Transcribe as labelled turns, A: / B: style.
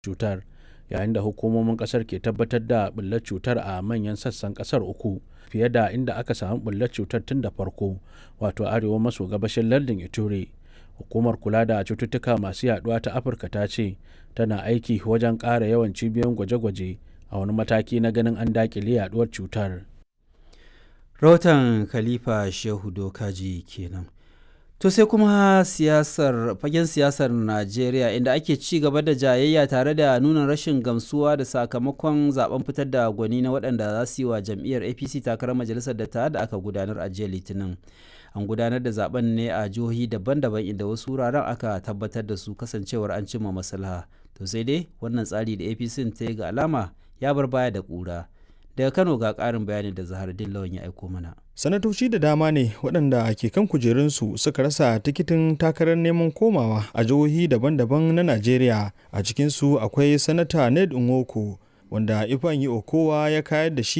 A: cutar yayin da hukumomin kasar ke tabbatar da bullar cutar a manyan sassan kasar uku fiye da inda aka samu bullar cutar tun da farko wato arewa maso gabashin lardin ituri hukumar kula da cututtuka masu yaduwa ta afirka ta ce tana aiki wajen ƙara yawan cibiyoyin gwaje-gwaje a wani mataki na ganin an dakile yaduwar cutar
B: rahoton khalifa shehu dokaji kenan to sai kuma siyasar fagen siyasar najeriya inda ake ci gaba da jayayya tare da nuna rashin gamsuwa da sakamakon zaben fitar da gwani na waɗanda za su yi wa jam'iyyar apc takarar majalisar da da aka gudanar a jiya litinin an gudanar da zaben ne a jihohi daban-daban inda wasu wuraren aka tabbatar da su kasancewar an cimma maslaha to sai dai wannan tsari da apc ta yi ga alama ya bar baya da ƙura daga kano ga ƙarin bayani da zahardin lawan ya aiko mana
C: sanatoci da dama ne waɗanda ke kan kujerunsu suka rasa tikitin takarar neman komawa a jihohi daban-daban na najeriya a cikinsu akwai sanata ned nwoko wanda ifeanyi okowa ya kayar da shi